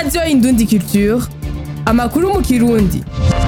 radiyo indundi culture amakuru mu kirundi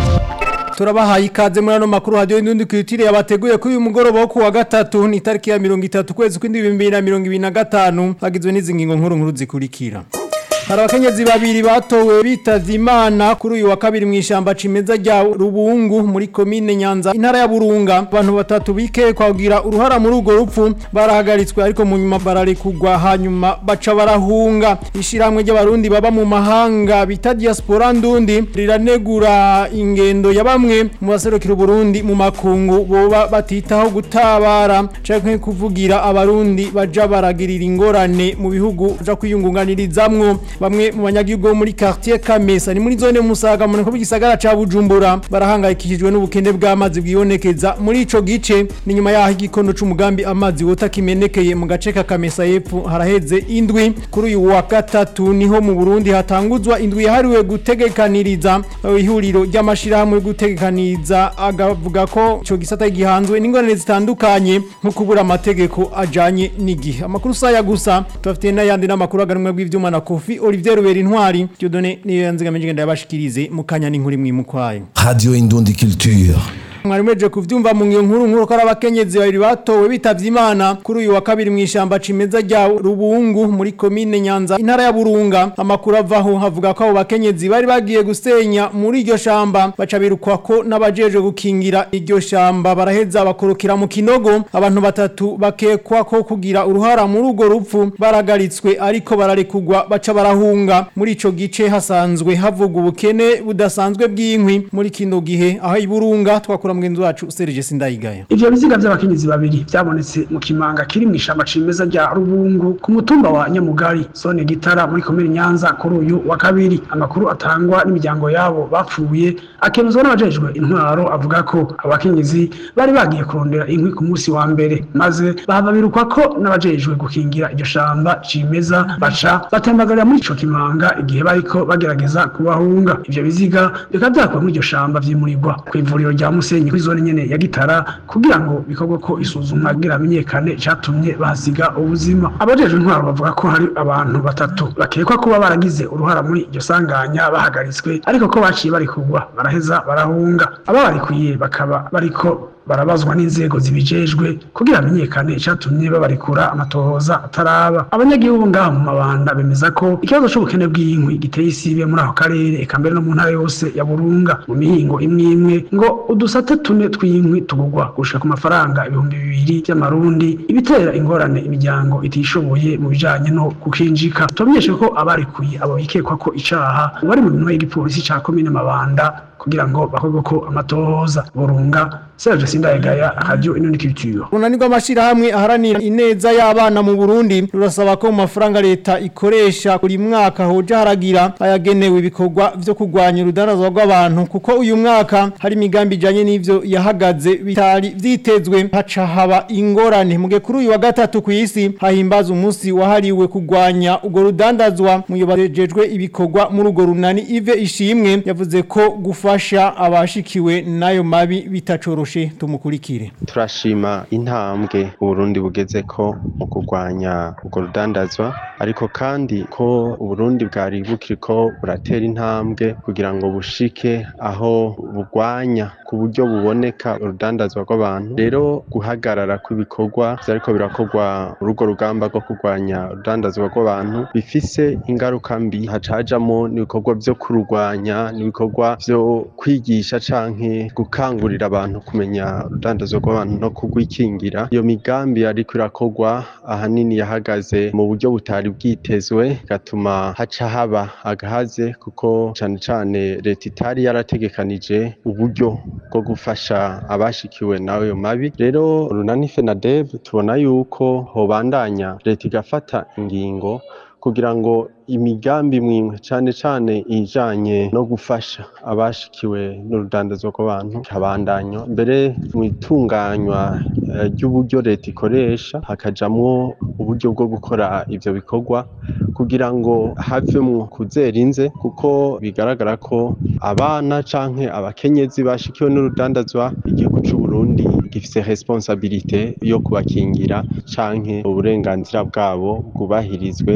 turabahaye ikaze muri ano makuru hadiyo indundi kwitiriye abateguye kuri uyu mugoroba wo kuwa gatatu ni itariki ya mirongo itatu kwezi kw'indwi bibiri na mirongo ibiri na gatanu hagizwe n'izi ngingo nkuru nkuru zikurikira hari abakenyezi babiri batowe bitavye imana kuri uyu wa kabiri mu ishamba cimeza rya rubungu muri komine nyanza intara ya burunga abantu batatu bikekwa kugira uruhara muri urwo rupfu barahagaritswe ariko mu nyuma bararekugwa hanyuma baca barahunga ishiramwe ry'abarundi baba mu mahanga bita diaspora ndundi riranegura ingendo ya bamwe mu baserukira uburundi mu makungu boba batitaho gutabara canke kuvugira abarundi baja baragirira ingorane mu bihugu baja kwiyungunganirizamwo bamwe mu banyagihugu bo muri quartier Kamesa ni muri zone Musaga mu nko gisagara ca Bujumbura barahangayikishijwe n'ubukene bw'amazi bwibonekeza muri ico gice ni nyuma yaho igikono c'umugambi amazi wota kimenekeye mu gace ka Kamesa yepfo haraheze indwi kuri uyu wa gatatu niho mu Burundi hatanguzwa indwi yahariwe gutegekaniriza ihuriro ry'amashirahamwe yo gutegekaniriza agavuga ko ico gisata gihanzwe n'ingorane zitandukanye nko kubura amategeko ajanye n'igihe amakuru saya gusa tubafitiye n'ayandi n'amakuru aganumwe bw'ivyuma na Kofi Olivier Rubera Intwari Dieudonné niyo yanzigamije ngenda yabashikirize mukanya n'inkuru imwe mukwayo Radio Indundi Culture. mwari mweje kuvyumva mu ngiyo nkuru nkuru ko ari abakenyezi babiri batowe bitavye imana kuri uyu wa kabiri mu ishamba cimeza rya rubungu muri komine nyanza intara ya burunga amakuru avaho havuga ko abo bakenyezi bari bagiye gusenya muri iryo shamba baca birukwa ko n'abajeje gukingira iryo shamba baraheza bakorokera mu kinogo abantu batatu bakekwa ko kugira uruhara muri urwo rupfu baragaritswe ariko bararekugwa baca barahunga muri ico gice hasanzwe havuga ubukene budasanzwe bw'inkwi muri kino gihe aho iburunga twakora mugenzi wacu Serge Sindayigaya ivyo biziga vy'abakenyezi babiri vyabonetse mu kimanga kiri mu ishamba cimeza rya rubungu ku mutumba wa nyamugari zone gitara muri komine nyanza kuri uyu wa kabiri amakuru atangwa n'imiryango yabo bapfuye akemezwa n'abajejwe intwaro avuga ko abakenyezi bari bagiye kurondera inkwi ku munsi wa mbere maze bahava birukwa ko n'abajejwe gukingira iryo shamba cimeza baca batembagarira muri ico kimanga igihe bariko bagerageza kubahunga ivyo biziga bikaba vyakuwe muri iryo shamba vyimurirwa kw'ivuriro rya musenyi kuri zone nyene ya gitara kugira ngo bikorwe ko isuzumwa kugira hamenyekane icatumye bahasiga ubuzima abajejwe intwaro bavuga ko hari abantu batatu bakekwa kuba baragize uruhara muri iryo sanganya bahagaritswe ariko ko baciye bari kugwa baraheza barahunga ababarikuye bakaba bariko barabazwa n'inzego zibijejwe kugira hamenyekane icatumye babarikura amatohoza ataraba abanyagihugu ngaha mu mabanda bemeza ko ikibazo c'ubukene bw'inkwi giteye isibe muri ako karere eka mbere no mu ntara yose ya burunga mu mihingo imwe imwe ngo udusate tune tw'inkwi tugurwa gushika ku mafaranga ibihumbi bibiri vy'amarundi ibitera ingorane imiryango itishoboye mu bijanye no kukinjika tubamenyeshe ko abarikuye abo bikekwa ko icaha bari mu minwe y'igipolisi ca komine mabanda kugira ngo bakorwe ko amatohoza burunga Serge Sindayegaya Radio Inoni Culture Runanirwa amashirahamwe aharanira ineza y'abana mu Burundi rurasaba ko mu mafaranga leta ikoresha buri mwaka hoja haragira ayagenewe ibikorwa vyo kurwanya urudandazo rw'abantu kuko uyu mwaka hari imigambi ijanye n'ivyo yahagaze bitari vyitezwe haca haba ingorane muge kuri uyu wa gatatu ku isi hahimbaza umunsi wahariwe kurwanya urwo rudandazwa muyobajejwe ibikorwa muri urwo runani Ive Ishimwe yavuze ko gufasha abashikiwe nayo mabi bitacoroshe tumukurikire turashima intambwe uburundi bugeze ko mu kurwanya urwo rudandazwa ariko kandi ko uburundi bwari bukiriko buratera intambwe kugira ngo bushike aho burwanya ku buryo buboneka urudandazwa rw'abantu rero guhagarara kw'ibikorwa vyariko birakorwa urugo rugamba rwo kurwanya urudandazwa rw'abantu bifise ingaruka mbi haca hajamwo n'ibikorwa vyo kurwanya n'ibikorwa vyo kwigisha canke gukangurira abantu kumenya urudandazwa rw'abantu no kurwikingira iyo migambi yariko irakorwa ahanini yahagaze mu buryo butari bwitezwe gatuma haca haba agahaze kuko cane cane leta itari yarategekanije uburyo bwo gufasha abashikiwe nayo mabi rero runani FENADEB tubona yuko hobandanya leta igafata ingingo kugira ngo imigambi mwimwe cane cane ijanye no gufasha abashikiwe n'urudandazwa rw'abantu habandanywa mbere mu itunganywa eh, ry'uburyo leta ikoresha hakajamwo uburyo bwo gukora ivyo bikorwa kugira ngo havemwo kuzera inze kuko bigaragara ko abana canke abakenyezi bashikiwe n'urudandazwa igihugu c'u Burundi gifise responsabilite yo kubakingira canke uburenganzira bwabo bwubahirizwe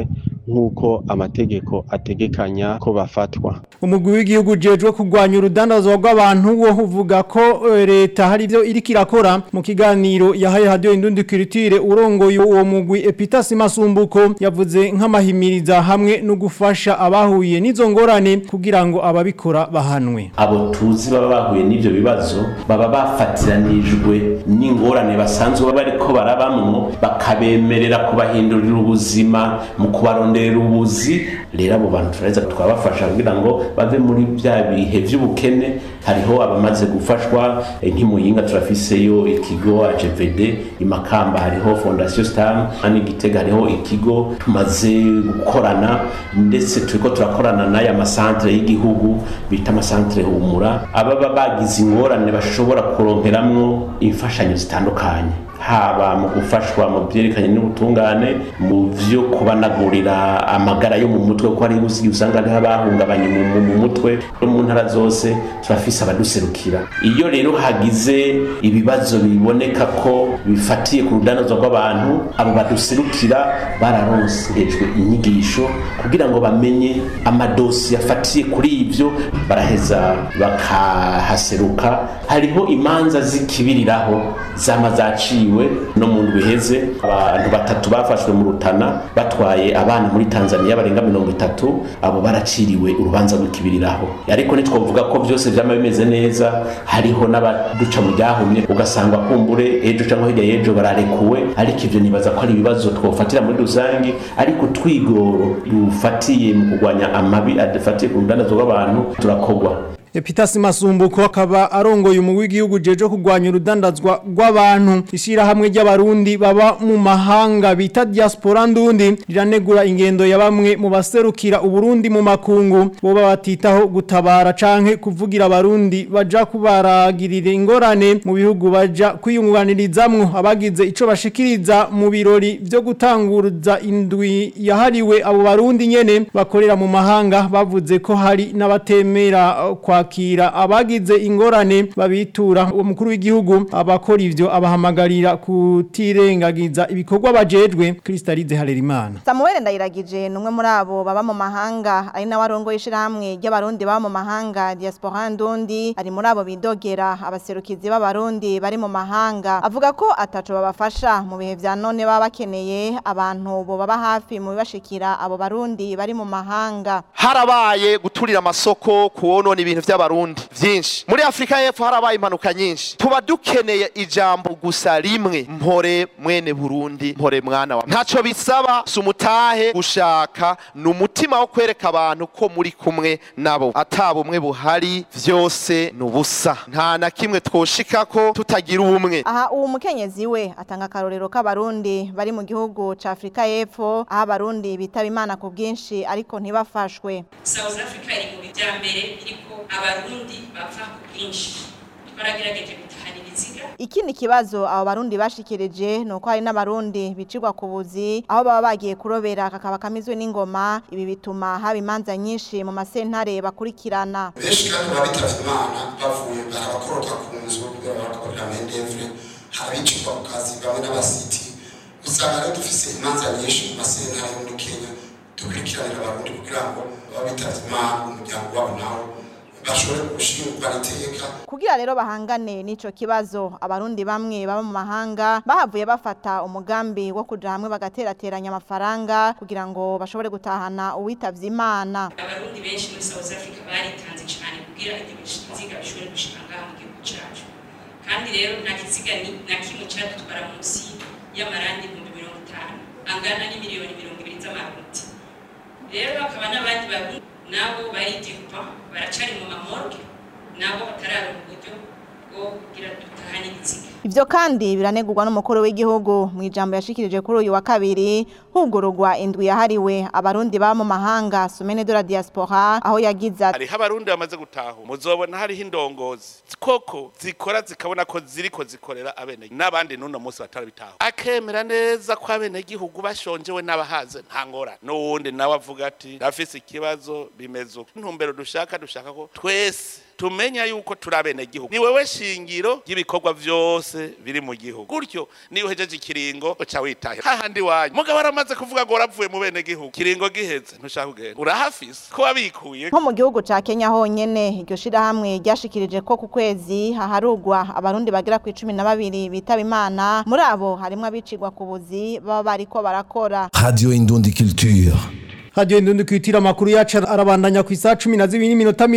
nk'uko amategeko ategekanya ko bafatwa umugwi w'igihugu ujejwe kurwanya urudandazwa rw'abantu wo uvuga ko eh, leta hari ibyo iriko irakora mu kiganiro yahaye radio indundi culture urongoye uwo mugwi Epitas Masumbuko yavuze nk'amahimiriza hamwe no gufasha abahuye n'izo ngorane kugira ngo ababikora bahanwe abo tuzi baba bahuye n'ibyo bibazo baba bafatiranijwe n'ingorane basanzwe baba bariko barabamwo bakabemerera kubahindurira ubuzima mu kubaronderera ubuzi rero abo bantu turaheza twabafasha kugira ngo bave muri bya bihe by'ubukene hariho abamaze gufashwa eh, nk'imuyinga turafiseyo ikigo AGVD imakamba hariho fondation stam hano igitega hariho ikigo tumaze gukorana ndetse turiko turakorana n'aya masantere y'igihugu bita amasantere humura ababa bagize ingorane bashobora kuronkeramwo imfashanyo zitandukanye haba mu gufashwa mu byerekanye n'ubutungane mu byo kubanagurira amagara yo mu mutwe kuko hari uzi usanga hariho abahungabanye mu, mu, mu mutwe no mu ntara zose turafise abaduserukira iyo rero hagize ibibazo biboneka ko bifatiye ku rudandazo rw'abantu abo baduserukira bararonsejwe inyigisho kugira ngo bamenye amadosi afatiye kuri ibyo baraheza bakahaseruka hariho imanza zikibiriraho zama zaciwe no mu ndwi iheze abantu batatu bafashwe mu rutana batwaye abana muri tanzania barenga mirongo itatu abo baraciriwe urubanza rw'ikibiriraho ariko ntitwavuga ko byose byama bimeze neza hariho n'abaduca mu ryahumye ugasanga kumbure ejo cyangwa hirya y'ejo bararekuwe ariko ibyo nibaza ko ari ibibazo twofatira muri rusange ariko twigoro dufatiye mu kurwanya amabi adafatiye ku rudandazo rw'abantu turakogwa Epitas Masumbuko akaba arongoye umugwi w'igihugu jeje kurwanya urudandazwa rw'abantu ishira hamwe ry'abarundi baba mu mahanga bita diaspora ndundi riranegura ingendo ya bamwe mu baserukira uburundi mu makungu bo batitaho gutabara canke kuvugira abarundi baja kubaragirira ingorane mu bihugu baja kwiyunganirizamwo abagize ico bashikiriza mu birori byo gutanguruza indwi yahariwe abo barundi nyene bakorera mu mahanga bavuze ko hari n'abatemera uh, kwa kwakira abagize ingorane babitura uwo mukuru w'igihugu abakora ivyo abahamagarira kutirengagiza ibikorwa bajejwe Kristalize Harerimana Samuel Ndayiragije numwe muri abo baba mu mahanga ari nawe arongoye ishirahamwe ry'abarundi baba mu mahanga diaspora ndundi ari muri abo bidogera abaserukizi b'abarundi bari mu mahanga avuga ko ataco babafasha mu bihe vya none baba bakeneye abantu bo baba hafi mu bibashikira abo barundi bari mu mahanga harabaye guturira amasoko kuwonona ibintu vy'abarundi vyinshi muri afurika y'epfo harabaye impanuka nyinshi tuba dukeneye ijambo gusa rimwe mpore mwene burundi mpore mwana wa ntaco bisaba si umutahe gushaka ni umutima wo kwereka abantu ko muri kumwe nabo ata bumwe buhari vyose ni ubusa nta na kimwe twoshikako tutagira ubumwe aha uwo mukenyezi we atanga akarorero k'abarundi bari mu gihugu ca afurika y'epfo aho abarundi bitaba imana ku bwinshi ariko ntibafashwe South Africa iri mu bya mbere iriko abarundi bava ku bwinshi twaragerageje gutahana ibiziga ikindi kibazo abo barundi bashikirije ni uko hari n'abarundi bicirwa ku buzi aho baba bagiye kurobera kakaba kamizwe n'ingoma ibi bituma haba imanza nyinshi mu masentare bakurikirana benshi kandi baba bitavye imana bavuye hari abakororwa ku nzu kubera barakorera mendevre hari abicirwa ku kazi bamwe n'abasiti usanga rero dufise imanza nyinshi mu masentare yo muri kenya dukurikiranira abarundi kugira ngo baba bitavye imana umuryango wabo nawo bashobore gushingwa iteka kugira rero bahangane n'ico kibazo abarundi bamwe baba mu mahanga bahavuye bafata umugambi wo kuja hamwe bagaterateranya amafaranga kugira ngo bashobore gutahana uwitavye imana abarundi benshi muri South Africa baritanze cyane kugira ibyo biziga bishobore gushika ngaha mu gihugu cacu kandi rero nta kiziga ni- na kimwe cadutwara munsi y'amarandi ibihumbi mirongo itanu angana n'imiliyoni mirongo ibiri z'amarundi rero hakaba n'abandi barundi nabo baridipa baracari mu mamorgue nabo batararonka uburyo bwo kugira dutahane ibiziga ivyo kandi biranegurwa n'umukuru w'igihugu mu ijambo yashikirije kuri uyu wa kabiri hugururwa indwi yahariwe abarundi baba mu mahanga sumene de la diaspora aho yagize ati hariho abarundi bamaze gutaha muzobona hariho indongozi koko zikora zikabona ko ziriko zikorera abene n'abandi n'uno munsi batarabitaha akemera neza ko abenegihugu bashonjewe n'abahaze nta ngorane n'uwundi nawe avuga ati ndafise ikibazo bimeze uko intumbero dushaka dushaka ko twese tumenya yuko turi abenegihugu ni wewe shingiro ry'ibikorwa vyose biri mu gihugu gutyo niyo uhejeje ikiringo uca witahe hahandi wanyu mugabo aramaze kuvuga ngo waravuye mu benegihugu kiringo giheze ntushaka kugenda urahafise ko wabikuye nko mu gihugu ca Kenya honyene iryo shirahamwe ryashikirije ko ku kwezi haharugwa abarundi bagera ku icumi na babiri bitaba imana muri abo harimwo abicirwa ku buzi baba bariko barakora Radio Indundi Culture. Radio Indundi kwitira makuru yacu arabandanya ku isa 12 n'iminota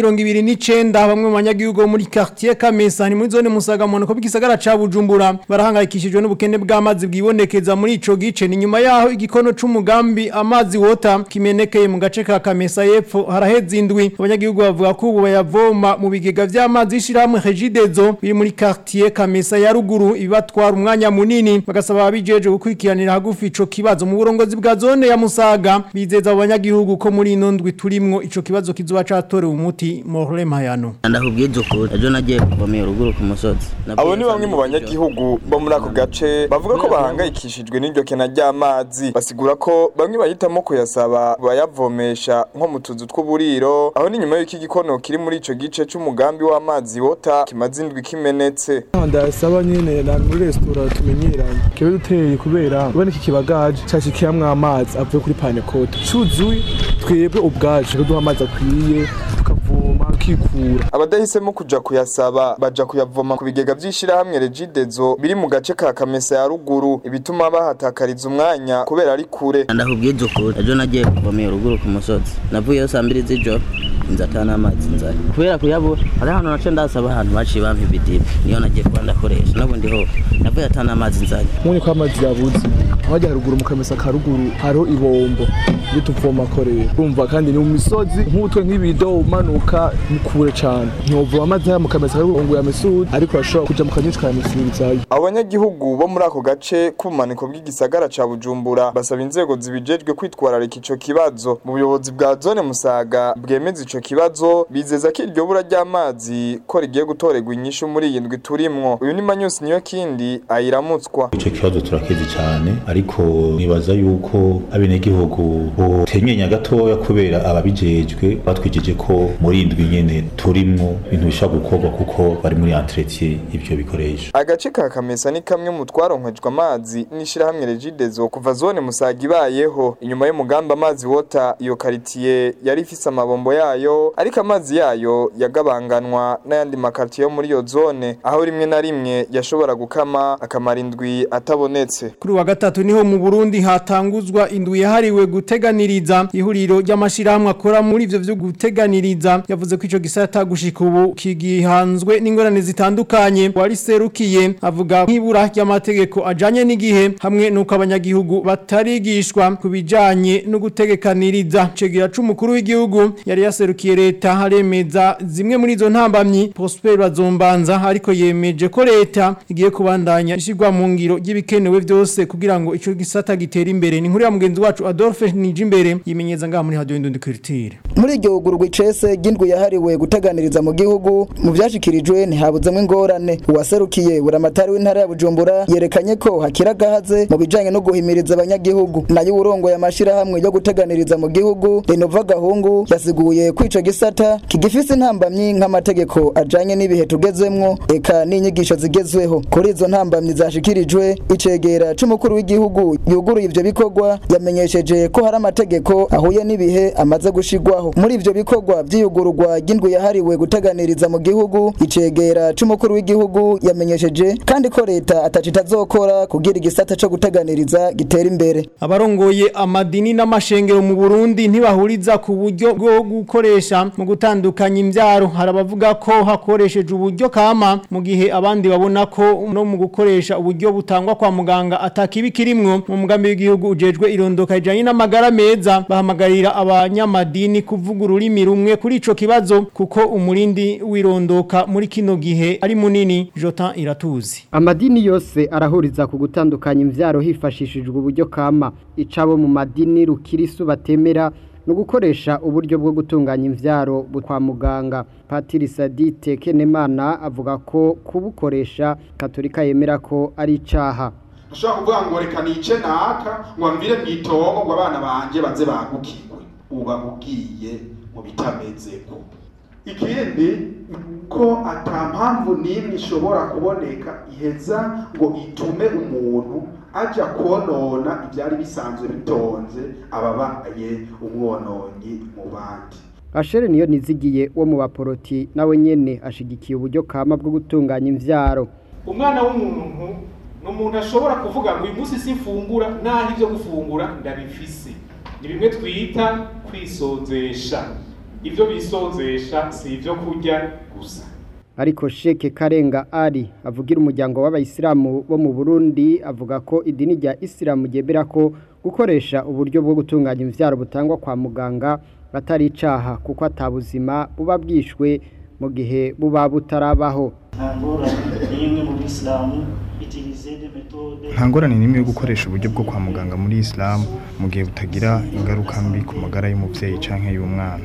29 bamwe mu banyagihugu bo muri quartier Kamesa ni muri zone Musaga mu ko bikisagara ca Bujumbura barahangayikishijwe n'ubukene bw'amazi bwibonekeza muri ico gice ni nyuma yaho igikono c'umugambi amazi wota kimenekeye mu gace ka Kamesa yepfo haraheze indwi abanyagihugu bavuga ko ubu bayavoma mu bigega vy'amazi ishiramwe Regidezo biri muri quartier Kamesa ya ruguru ibibatwara umwanya munini bagasaba abijeje gukurikiranira hagufi ico kibazo mu burongozi bwa zone ya Musaga bizeza abanyagihugu ko muri ino ndwi turimwo ico kibazo kizoba catorewe umuti Morle Mayano ndakubwiza ukuri ejo nagiye kuvomera uruguru ku musozi abo ni bamwe mu banyagihugu bo muri ako gace bavuga ko bahangayikishijwe n'iryo kena ry'amazi basigura ko bamwe bahitamo kuyasaba bayavomesha nko mu tuzu tw'uburiro aho ni nyuma y'uko igikono kiri muri ico gice c'umugambi w'amazi wota kimaze indwi kimenetse ndasaba nyene na muri resitora tumenyeranye kibe duteye kubera ubona iki kibagaje cashikiyamwo amazi avuye kuri panekote cuzuye twebwe ubwacu duha amazi akwiye tukavoma kikura abadahisemo kuja kuyasaba baja kuyavoma ku bigega vy'ishirahamwe Regidezo biri mu gace ka Kamesa ya ruguru ibituma bahatakariza umwanya kubera ari kure ndakubwiza ukuri ejo nagiye kuvomera uruguru ku musozi navuyeyo saa mbiri z'ijoro inzu atana amazi nzari kubera kuyabura hari ahantu nace ndasaba ahantu baciye bampa ibidiba niyo nagiye kuba ndakoresha n'ubundi ho navuye atana amazi nzari nk'ubu ko amazi yabuze abajya haruguru mu kamesa ka ruguru hariho ibombo iyo tuvoma korera urumva kandi ni mu misozi nk'utwe nk'ibido umanuka ni kure cyane ntiwuvoma amazi haya mu kamesa ka ruguru ngo yamesure ariko urashobora kuja mu kanyinshi kayamesurizayo abanyagihugu bo muri ako gace k'ubumaniko bw'igisagara ca Bujumbura basaba inzego zibijejwe kwitwararika ico kibazo mu buyobozi bwa zone Musaga bwemeza ico kibazo bizeza ko iryo bura ry'amazi ko rigiye gutorerwa inyishu muri iyi ndwi turimwo uyu ni Manyusi niyo kindi ayiramutswa ico kibazo turakizi cyane ariko nibaza yuko abenegihugu botenyenya gatoya kubera ababijejwe batwijije ko muri indwi nyene turimwo ibintu bishobora gukorwa kuko bari muri entretien ivyo bikoresho agace ka Kamesa ni kamwe mu twaronkejwe amazi n'ishirahamwe Regidezo kuva zone Musaga ibayeho inyuma y'umugambi amazi wota iyo karitiye yari ifise amabombo yayo ariko amazi yayo yagabanganwa n'ayandi makartiye yo muri iyo zone aho rimwe na rimwe yashobora gukama akamara indwi atabonetse kuri wa gatatu niho mu Burundi hatanguzwa indwi yahariwe guteganiriza ihuriro ry'amashirahamwe akora muri ivyo vyo guteganiriza yavuze ko ico gisata gushika ubu kigihanzwe n'ingorane zitandukanye wari serukiye avuga nk'ibura ry'amategeko ajanye n'igihe hamwe nuko abanyagihugu batarigishwa kubijanye no gutegekaniriza cegira c'umukuru w'igihugu yari yaserukiye leta haremeza zimwe muri izo ntambamyi Prosper Bazombanza ariko yemeje ko leta igiye kubandanya ishigwa mu ngiro y'ibikenewe byose kugira ngo ico gisata gitere imbere ni nkuru ya mugenzi wacu Adolphe Nijimbere yimenyeza ngaha muri Radio Indundi Culture muri iryo hugurwa icese ry'indwi yahariwe guteganiriza mu gihugu mu byashikirijwe ntihabuzemo ingorane uwaserukiye buramatari w'intara ya bujumbura yerekanye ko hakira gahaze mu bijanye no guhimiriza abanyagihugu nayo urongoye amashirahamwe yo guteganiriza mu gihugu renova gahungu yasiguye ko ico gisata kigifise intambamyi nk'amategeko ajanye n'ibihe tugezemwo eka n'inyigisho zigezweho kuri izo ntambamyi zashikirijwe icegera c'umukuru w'igihugu yuguruye ivyo bikorwa yamenyesheje ko hari amategeko ahuye n'ibihe amaze gushigwaho muri ivyo bikorwa vy'iyugururwa ry'indwi yahariwe guteganiriza mu gihugu icegera c'umukuru w'igihugu yamenyesheje kandi ko leta ataco itazokora kugira igisata co guteganiriza gitera imbere abarongoye amadini n'amashengero mu Burundi ntibahuriza ku buryo bwo gukoresha mu gutandukanya imbyaro hari abavuga ko hakoresheje uburyo kama mu gihe abandi babona ko no mu gukoresha uburyo butangwa kwa muganga atakibi kirimwo mu mugambi w'igihugu ujejwe irondoka ijanye n'amagara meza bahamagarira abanyamadini kuvuga ururimi rumwe kuri ico kibazo kuko umurindi wirondoka muri kino gihe ari munini Jotan iratuzi amadini yose arahuriza ku gutandukanya imvyaro hifashishijwe uburyo kama icabo mu madini rukirisu batemera no gukoresha uburyo bwo gutunganya imvyaro kwa muganga Patiri Sadite Kenemana avuga ko kubukoresha Katolika yemera ko ari icaha ushobora kuvuga ngo reka nice naka ngo mvire mwitongo ngo abana banje baze bagukirwe uba ugiye mu bitameze ko ikindi ko ata mpamvu n'imwe ishobora kuboneka iheza ngo itume umuntu aja konona ibyari bisanzwe bitonze ababaye umwononyi mu bandi Ashere niyo nizigiye wo mu baporoti nawe nyene ashigikiye uburyo kama bwo gutunganya imvyaro umwana w'umuntu ni umuntu ashobora kuvuga ngo uyu munsi simfungura naho ibyo gufungura ndabifise ni bimwe twita kwisonzesha ibyo bisonzesha si ibyo kurya gusa ariko sheke karenga ari avugira umuryango w'abayisilamu bo mu Burundi avuga ko idini rya Isilamu ryemera ko gukoresha uburyo bwo gutunganya imvyaro butangwa kwa muganga batari icaha kuko atabuzima buba bwishwe mu gihe buba butarabaho nta ngorane n'imwe yo gukoresha uburyo bwo kwa muganga muri isilamu mu gihe butagira ingaruka mbi ku magara y'umubyeyi cyangwa y'umwana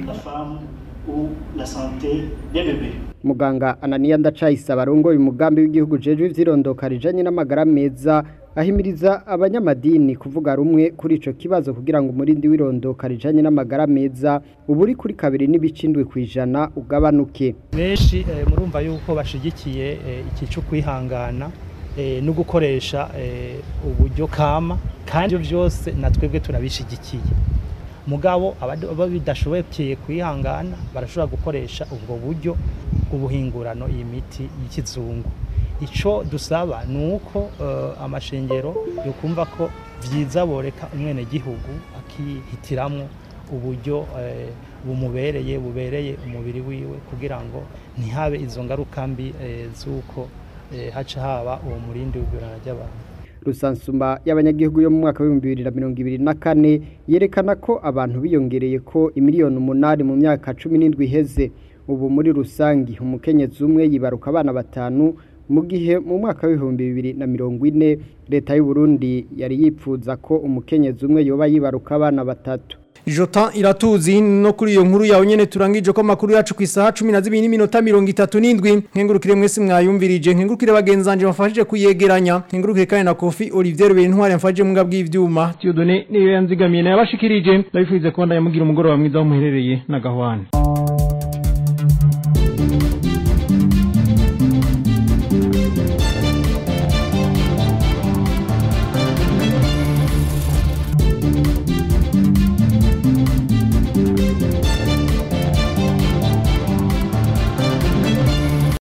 muganga ananiya ndacayisaba arongoye umugambi w'igihugu jejwe ivyirondoka rijanye n'amagara meza ahimiriza abanyamadini kuvuga rumwe kuri ico kibazo kugira ngo umurindi w'irondoka rijanye n'amagara meza uburi kuri kabiri n'ibicindwe kwijana ugabanuke benshi eh, murumva yuko bashigikiye eh, iki cyo kwihangana eh, no gukoresha eh, uburyo kama kandi ibyo byose natwebwe turabishigikiye mugabo aba bidashoboye kwihangana barashobora gukoresha ubwo buryo bw'ubuhingurano iyi miti y'ikizungu icyo dusaba ni uko amashengero yokumva ko byiza boreka umwenegihugu akihitiramo uburyo bumubereye bubereye umubiri wiwe kugira ngo ntihabe izo ngaruka mbi z'uko haca haba uwo murindi w'igurana ry'abantu rusansuma y'abanyagihugu yo mu mwaka w'ibihumbi bibiri na mirongo ibiri na kane yerekana ko abantu biyongereye ko imiliyoni umunani mu myaka cumi n'indwi iheze ubu muri rusange umukenyezi umwe yibaruka abana batanu mu gihe mu mwaka w'ibihumbi bibiri na mirongo ine leta y'u Burundi yari yipfuza ko umukenyezi umwe yoba yibaruka abana batatu Jota iratuzi no kuri iyo nkuru yawe nyene turangije ko makuru yacu ku isaha 12 n'iminota 37 nkengurukire mwese mwayumvirije nkengurukire bagenzanje bafashije kuyegeranya nkengurukire kandi na Kofi Olivier Bentware mfaje mwga bw'ivyuma Tiyodone niyo yanzigamiye nabashikirije ndabifuze ko ndayamugira umugoroba mwiza wo muherereye na gahwane